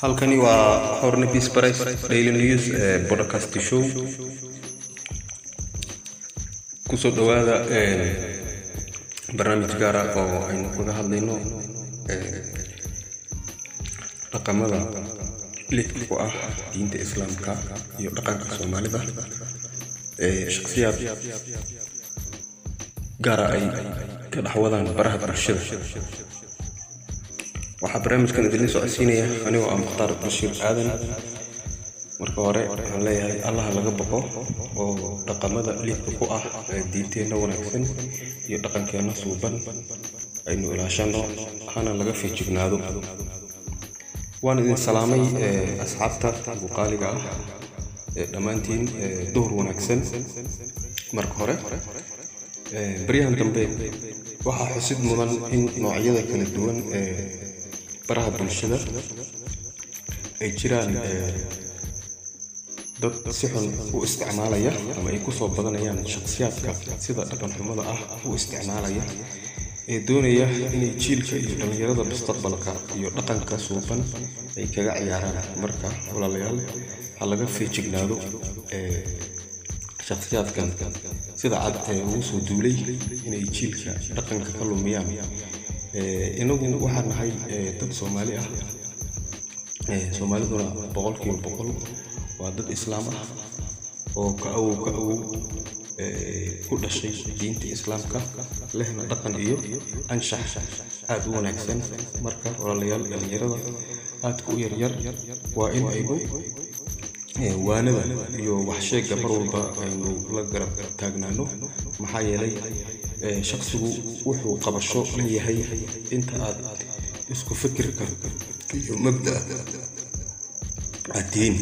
halkani waa horne peace price daily news ee podcast show kusoo dhawaada barnaamij gaara oo aynu kaga hadlayno dhaqamada lidka ku ah diinta islaamka iyo dhaqanka soomaalida ee shakhsiyaad gaara ay ka dhexwadaan baraha bulshada waxaa barnaamijkan idinla socodsiinaya anigoo ah mukhtaar bashiir aadan marka hore waxaan leeyahay allaha laga baqo oo dhaqamada lidka ku ah ee diinteenna wanaagsan iyo dhaqankeenna suuban aynu ilaashano hana laga feejignaado waan idin salaamay asxaabta buqaaliga ah ee dhammaantiin duhur wanaagsan marka hore baryahan dambe waxaa xusid mudan in noocyada kala duwan ee baraha bulshada ay jiraan dad si xun u isticmaalaya ama ay kusoo badanayaan shakhsiyaadka sida dhaqanxumada ah u isticmaalaya ee doonaya inay jiilka iyo dhallinyarada mustaqbalka iyo dhaqanka suuban ay kaga ciyaaraan marka walaalayaal ha laga feejignaado shakhsiyaadkan sida cad ee ugu soo duulay inay jiilka dhaqanka ka lumiyaan inagu waxaan nahay dad soomaali ah soomaaliduna boqolkiiba boqol waa dad islaam ah oo ka awow ka awow ku dhashay diinta islaamka lehna dhaqan iyo anshax aada u wanaagsan marka walaalayaal dhallinyarada aadka u yaryar waa in aynu waanada iyo waxsheegga mar walba aynu la garab taagnaano maxaa yeelay shaqsigu wuxuu qabasho leeyahay inta aad isku fikirka iyo mabda aad tihiin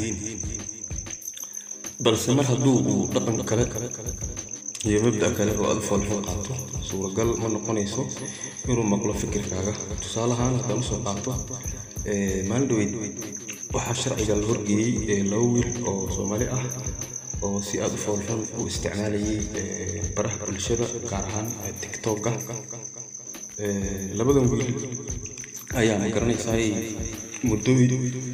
balse mar hadduu uu dhaqan kale iyo mabda kale oo aad foolxun qaato suuragal ma noqonayso inuu maqlo fikirkaaga tusaalahaan haddaan usoo qaato maalin dhaweyd waxaa sharciga la horgeeyey laba wiil oo soomaali ah oo si aada u foolxun u isticmaalayay baraha bulshada gaar ahaan tictokga labadan wiil ayaa ma garanaysaay muddooyin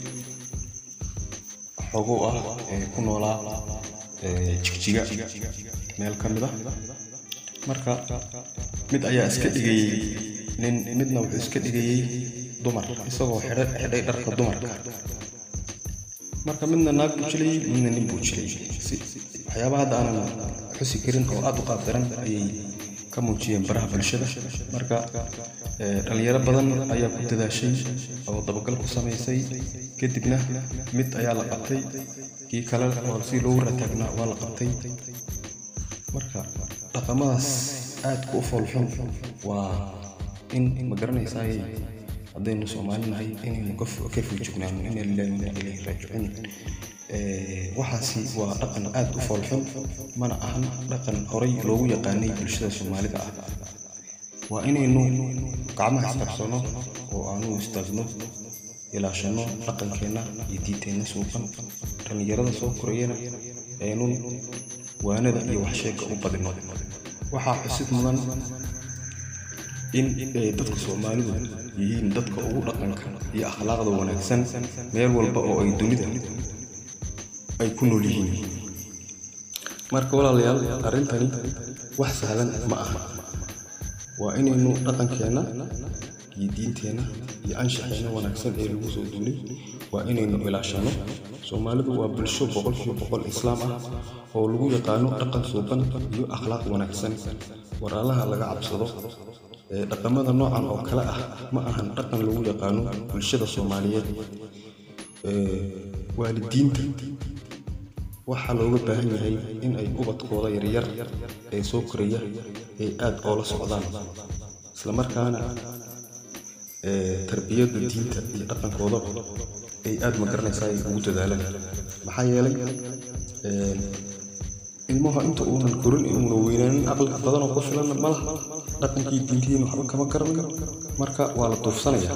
xogow ah ku noolaa jigjiga meel ka mid ah marka mid ayaa iska dhigayey nin midna wuxuu iska dhigayey dumar isagoo xidhay dharka dumarka marka midna naag buu jilayey midna nin buu jilayey waxyaaba hadda aanan xusi karin oo aada u qaabdaran ayay ka muujiyeen baraha bulshada marka dhallinyaro badan ayaa ku dadaashay oo dabagal ku samaysay kadibna mid ayaa la qabtay kii kale oo si loogu rataagnaa waa la qabtay marka dhaqamadaas aadka u foolxun waa in ma garanaysaay haddaynu soomaali nahay inaynu ka feejignaano ina lilahi ina ilayhi raajicuun waxaasi waa dhaqan aad u foolxun mana ahan dhaqan horay loogu yaqaanay bulshada soomaalida ah waa inaynu gacmaha isqabsano oo aanu istaagno ilaashano dhaqankeenna iyo diinteenna suuban dhallinyarada soo korayana aynun waanada iyo waxsheegga u badino waxaa xusid mudan in dadka soomaalidu yihiin dadka ugu dhaqanka iyo akhlaaqda wanaagsan meel walba oo ay dunida ay ku nool yihiin marka walaalayaal arrintani wax sahlan ma aha waa inaynu dhaqankeenna iyo diinteenna iyo anshaxeenna wanaagsan ee lagu soo duulay waa inaynu ilaashano soomaalidu waa bulsho boqolkiiba boqol islaam ah oo lagu yaqaano dhaqan suuban iyo akhlaaq wanaagsan waraalaha laga cabsado dhaqamada noocan oo kale ah ma ahan dhaqan lagu yaqaano bulshada soomaaliyeed waalidiinta waxaa looga baahan yahay in ay ubadkooda yaryar ee soo koraya ay aad oola socdaan islamarkaana tarbiyadda diinta iyo dhaqankoodaba ay aad ma garanaysaa ay ugu dadaalaan maxaa yeelay ilmaha inta uunan korin uuna weynaanin aqli badanoo ku filan malaha dhaqankii diintihiin waxba kama garanayo marka waa la duufsanaya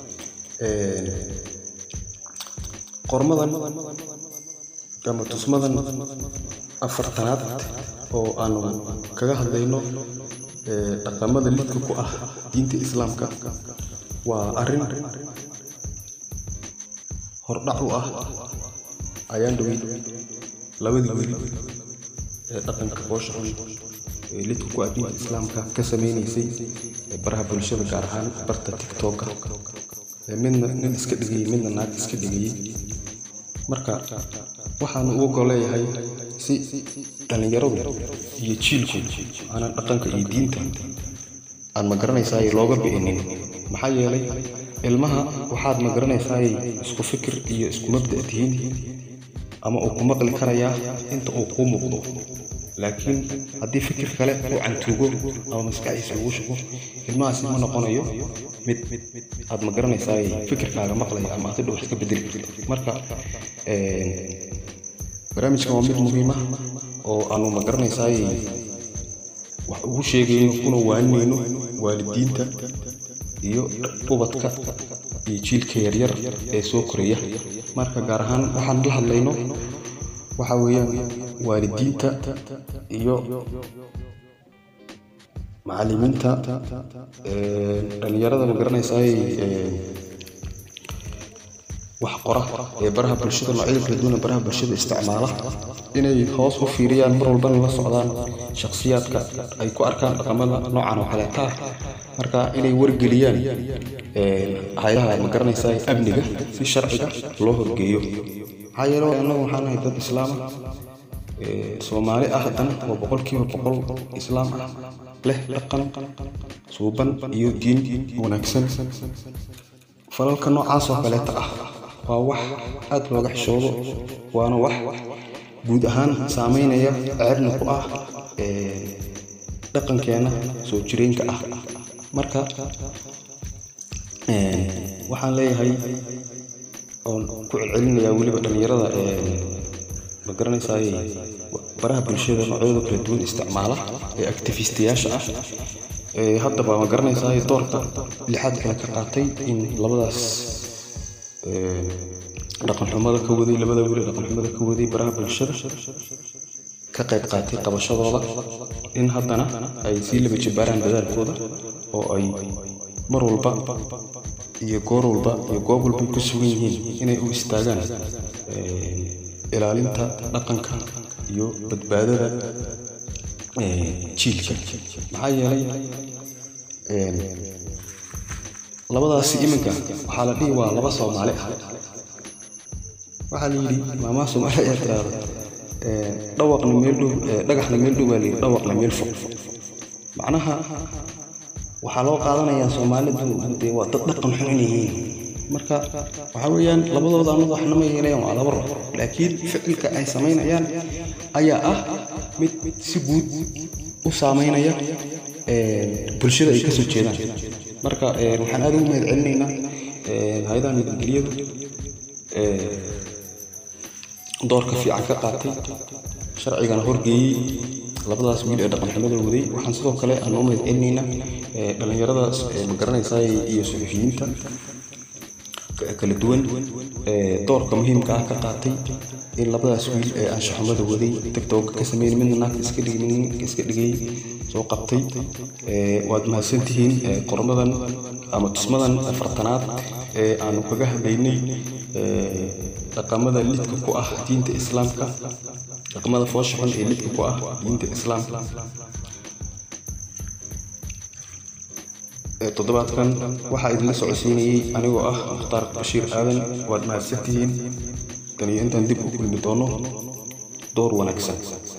qormadan ama tusmadan afartanaad oo aanu kaga hadlayno dhaqamada lidka ku ah diinta islaamka waa arrin hordhac u ah ayaan dhowey labadii wiil ee dhaqanka foosha xun ee lidka ku addiinta islaamka ka samaynaysay ee baraha bulshada gaar ahaan barta tiktoka ee midna nin iska dhigayey midna naag iska dhigayey marka waxaanu u ogoleeyahay si dhallinyaradu iyo jiilku aanan dhaqanka iyo diinta aan ma garanaysaay looga bi'inin maxaa yeelay ilmaha waxaad ma garanaysaay isku fikir iyo isku mabda' tihiin ama uu ku maqli karayaa inta uu kuu muuqdo laakiin haddii fikir kale uu cantuugo ama maskaxdiisa ugu shubo ilmahaasi ma noqonayo mid aad ma garanaysaay fikirkaaga maqlaya ama aad idhow wax ka bedeli karto marka barnaamijkan waa mid muhiim ah oo aanu ma garanaysaay wax ugu sheegayno kuna waaninayno waalidiinta iyo ubadka iyo jiilka yaryar ee soo koraya marka gaar ahaan waxaan la hadlayno waxa weeyaan waalidiinta iyo macallimiinta dhallinyarada ma garanaysaay wax qora ee baraha bulshada noocyada kala duwan ee baraha bulshada isticmaala inay hoos u fiiriyaan mar walbana la socdaan shakhsiyaadka ay ku arkaan dhaqamada noocan oo kaleeta ah marka inay wargeliyaan hayadaha ma garanaysaa amniga si sharciga loo horgeeyo maxaa yeele annagu waxaan nahay dad islaama soomaali ah haddana waa boqolkiiba boqol islaam ah leh dhaqan suuban iyo diin wanaagsan falalka noocaas oo kaleeta ah waa wax aad looga xishoodo waana wax guud ahaan saamaynaya ceebna ku ah dhaqankeenna soo jireenka ah marka waxaan leeyahay oon ku celcelinayaa weliba dhallinyarada ma garanaysaay baraha bulshada noocyada kala duwan isticmaala ee actifistiyaasha ah haddaba ma garanaysaay doorka lixaad kale ka qaatay in labadaas dhaqanxumada ka waday labada weli dhaqanxumada ka waday baraha bulshada ka qayb qaatay qabashadooda in haddana ay sii laba jibaaraan dadaalkooda oo ay mar walba iyo goor walba iyo goob walba ku sugan yihiin inay u istaagaan ilaalinta dhaqanka iyo badbaadada jiilka maxaa yeelay labadaasi iminka waxaa la dhihi waa laba soomaali ah waxaa la yidhi maamaa soomaali ayaa tiraahdo dhawaqna meel dhow dhagaxna meel dhow baa layidhi dhawaqna meel fog macnaha waxaa loo qaadanayaa soomaalidu dee waa dad dhaqan xun inay yihiin marka waxaa weeyaan labadooda annaga waxna ma yeelayaan waa laba ruux laakiin ficilka ay samaynayaan ayaa ah mid si guud u saamaynaya bulshada ay kasoo jeedaan marka waxaan aad ugu mahad celinaynaa hay-adaha nabadgelyadu doorka fiican ka qaatay sharcigana horgeeyey labadaas wiil ee dhaqanxumada waday waxaan sidoo kale aan u mahad celinaynaa dhallinyarada ma garanaysaa iyo suxufiyiinta kala duwan doorka muhiimka ah ka qaatay in labadaas wiil ee anshaxumada waday tiktok ka sameyn midna naagta iska dhigay midna ninka iska dhigay soo qabtay waad mahadsantihiin qormadan ama tusmadan afartanaad ee aanu kaga hadlaynay dhaqamada lidka ku ah diinta islaamka dhaqamada foosha xun ee lidka ku ah diinta islaamka toddobaadkan waxaa idinla socodsiinayey anigoo ah mukhtaar bashiir aadan waad mahadsantihiin tan iyo intaan dib u kulmi doono door wanaagsan